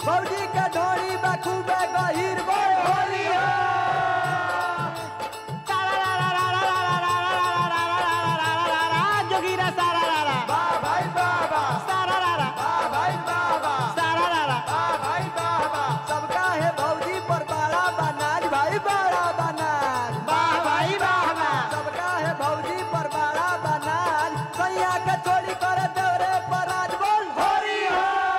फौजी के ढोरी बखूबे गहीर बोल होली हो जोगीरा सारा रारा वाह भाई वाह वाह सारा रारा वाह भाई वाह वाह सारा रारा वाह भाई वाह वाह सबका है भौजी पर बड़ा बनाज भाई बड़ा बनाज वाह भाई वाह वाह सबका है भौजी पर बड़ा बनाज सैया के चोरी करे देवरे पर आज बोल होली हो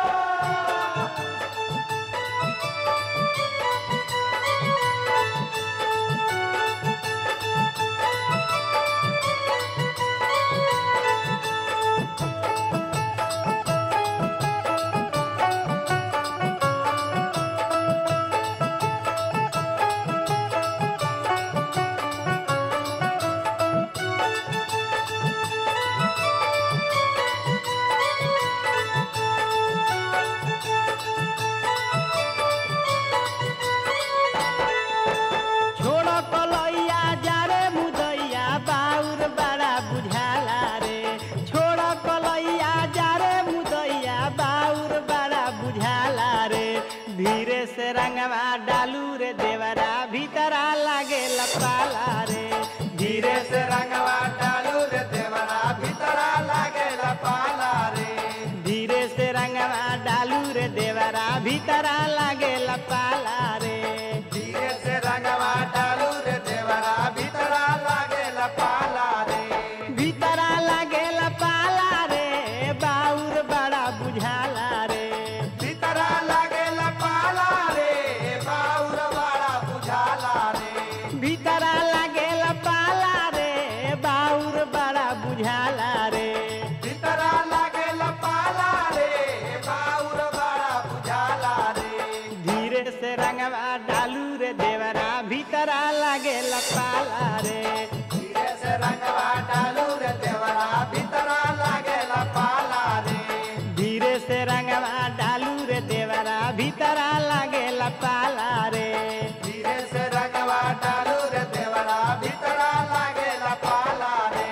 छोड़ कलैया जा रे मुदैया बाउर बड़ा बुझाला रे छोड़ कलैया जा रे मुदैया बाउर बड़ा बुझाला रे धीरे से रंगवा डालू रे देवरा भीतरा लागे लपाला रे धीरे से रंगवा डालू रे देवरा भीतरा लागे लपाला रे धीरे से रंगवा डालू रे देवरा भीतरा लागे लपाला रे धीरे से रंगवा डालू रे देवरा भीतरा लागे लपाला रे भीतरा लागेल पाला रे बाउर बड़ा बुझाला रे भीतरा लागे लपाला रे बाउर बड़ा बुझाला रे भीतरा लागेल पाला रे बाउर बड़ा बुझाला रे भीतरा लागे लपाला रे बाउर बड़ा बुझाला रे धीरे से रंगवा डालू रे देवरा भीतरा लागेल पाला रे धीरे से रंगवा डालू रे देवरा भीतरा लागे लपाला रे धीरे से रंगवा डालू रे देवरा भीतरा लागेल पाला रे धीरे से रंगवा डालू रे देवरा भीतरा लागे लपाला रे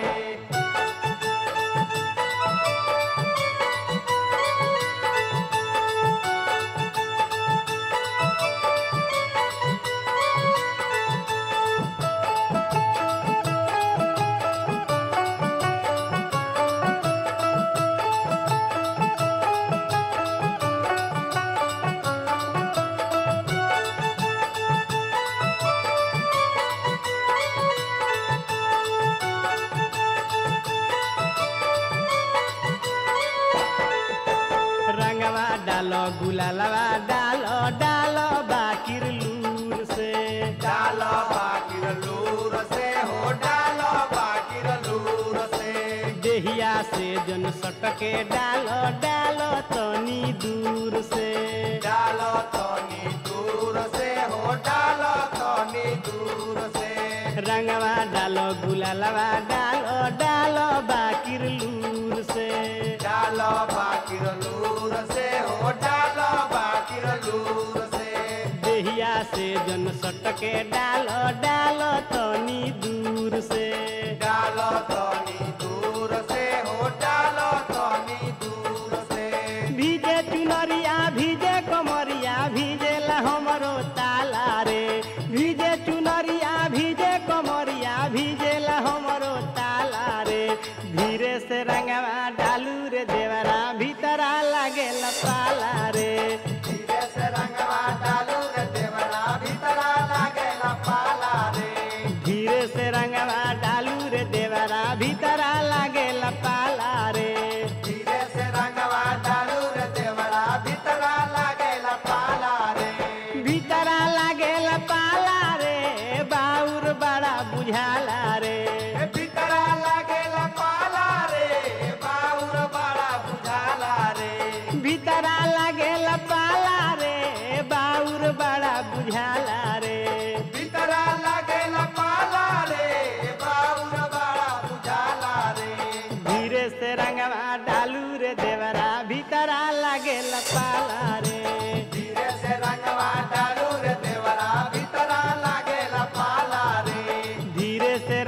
रंगवा डालो गुलालवा डालो डालो बाकिर लूर से डालो बाकिर लूर से हो डालो बाकिर लूर से देहिया से जन सटके डालो डालो तनी दूर से डालो तनी दूर से हो डालो तनी दूर से रंगवा डालो गुलालवा डालो डालो बाकिर लूर से डालो बाकिर लूर से हो डालो बाकिर लूर से देहिया से जन सटके डालो डालो तनी दूर से डालो तनी दूर से हो डालो तनी दूर से भीजे चुनरिया भीजे कमरिया भीजेला हमरो ताला रे भीजे चुनरिया भीजे कमरिया भीजेला हमरो ताला रे धीरे से रंगवा डालू रे देवरा भीतरा लागेला पाला रे धीरे से रंगवा डालू रे देवरा भीतरा लागेला पाला रे धीरे से रंगवा डालू रे देवरा भीतरा लागेला पाला रे धीरे से रंगवा डालू रे देवरा भीतरा लागेला पाला रे भीतरा लागेला पाला रे बाउर बड़ा बुझाला रे ए भीतरा लागेला पाला रे बाउर बड़ा बुझाला रे भीतरा लागेला पाला रे बाउर बड़ा बुझाला रे भीतरा लागेला पाला रे बाउर बड़ा बुझाला रे धीरे से रंगवा डालू रे देवरा भीतरा लागेला पाला रे धीरे से रंगवा डालू रे देवरा भीतरा लागेला पाला रे धीरे से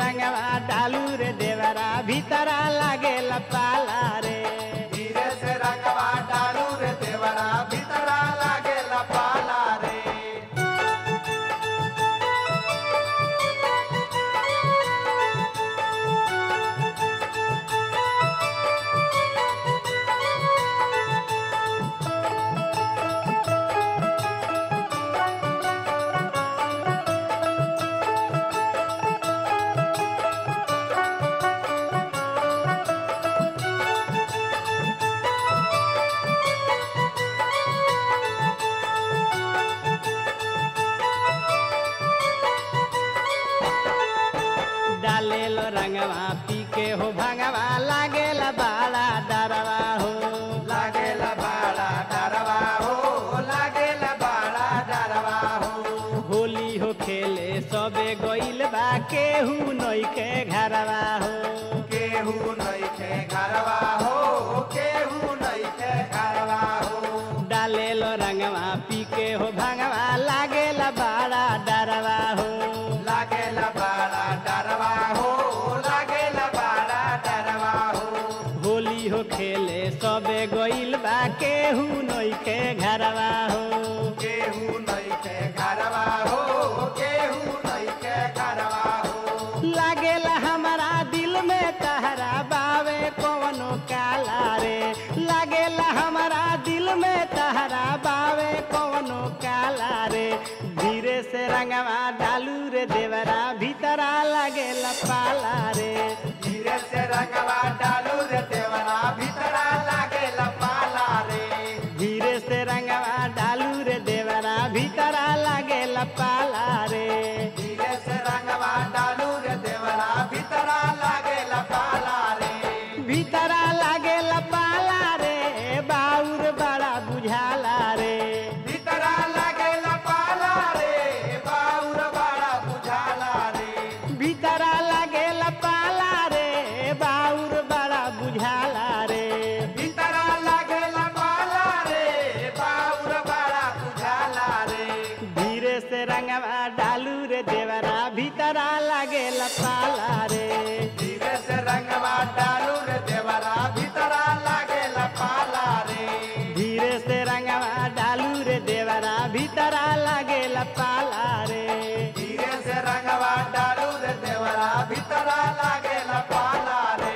रंगवा पी के हो भंगवा लागेला बाड़ा डरवा हो लागेला बाड़ा डरवा हो लागेला बाड़ा डरवा हो होली हो खेले सबे गइल बा केहू नइखे घरवा हो केहू नइखे घरवा हो केहू नइखे घरवा हो डालेलो रंगवा पी के हो भंगवा लागेला बाड़ा डरवा हो लागेला बाड़ा डरवा हो लागेला बाड़ा डरवा हो होली हो खेले सबे गइल बा केहू नइखे घरवा हो केहू नइखे घरवा हो केहू नइखे घरवा हो लागेला हमारा दिल में तहरा बावे कवनो काला रे लागेला हमारा दिल में तहरा बावे कवनो काला रे धीरे से रंगवा डालू रे देवरा भीतरा लागेला पाला रे धीरे से रंगवा डालू रे देवरा भीतरा लागेला पाला रे धीरे से रंगवा डालू रे देवरा भीतरा लागेला पाला रे धीरे से रंगवा डालू रे देवरा भीतरा लागेला पाला रे भीतरा लागेला पाला रे बाउर बड़ा बुझाला रे भीतरा लागेला पाला रे बाउर बड़ा बुझाला रे भीतरा लागेला पाला रे बाउर बड़ा बुझाला रे भीतरा लागेला पाला रे बाउर बड़ा बुझाला रे धीरे से रंगवा डालू रे देवरा भीतरा लागेला पाला रे धीरे से रंगवा डालू रे देवरा भीतरा लागेला पाला रे धीरे से रंगवा डालू रे देवरा भीतरा लागेला पाला रे धीरे से रंगवा डालू रे देवरा भीतरा लागेला पाला रे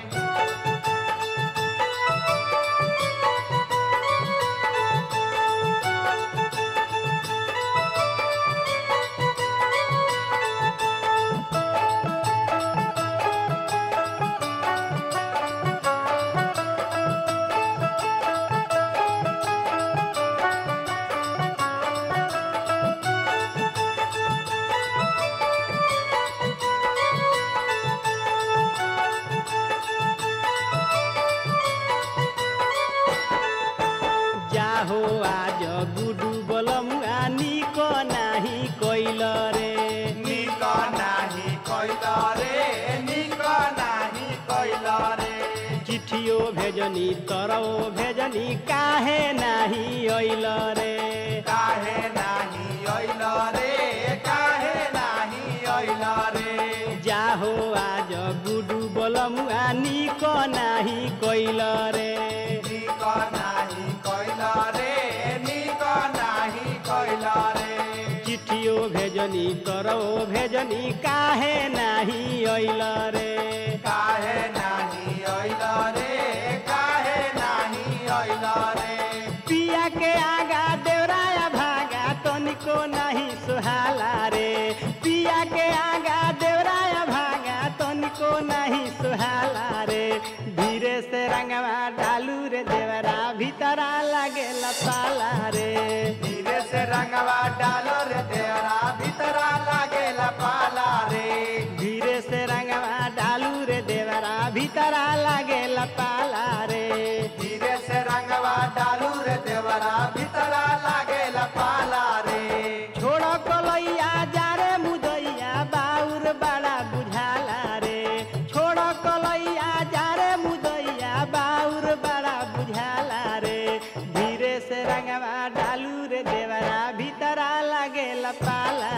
जाहो आज गुडू बलमुआ निक नाही कइल रे निक नाही कइल रे निक नाही कइल रे चिठियो भेजनी तरौ भेजनी काहे नाही अइल रे काहे नाही अइल रे काहे नाही अइल रे जाहो आज गुडू बलमुआ निक नाही कइल रे निक नाही कइल रे निक नाही कइल रे चिठियो भेजनी तरौ भेजनी काहे नाही अइल रे काहे नाही अइल रे काहे नाही अइल रे पिया के आगा देवराया भागा तनिको नहीं सुहाला रे पिया के आगा देवराया भागा तनिको नहीं सुहाला रे धीरे से रंगवा डालू रे देवरा भीतरा लागेला पाला रे धीरे से रंगवा डालो रे देवरा भीतरा लागेला पाला रे धीरे से रंगवा डालू रे देवरा भीतरा लागेला पाला रे धीरे से रंगवा डालू रे देवरा भीतरा लागेला पाला रे छोड़ कलैया जा रे मुदैया बाउर बड़ा बुझाला रे छोड़ कलैया जा रे मुदैया बाउर बड़ा बुझाला रे धीरे से रंगवा डालू रे देवरा भीतरा लागेला पाला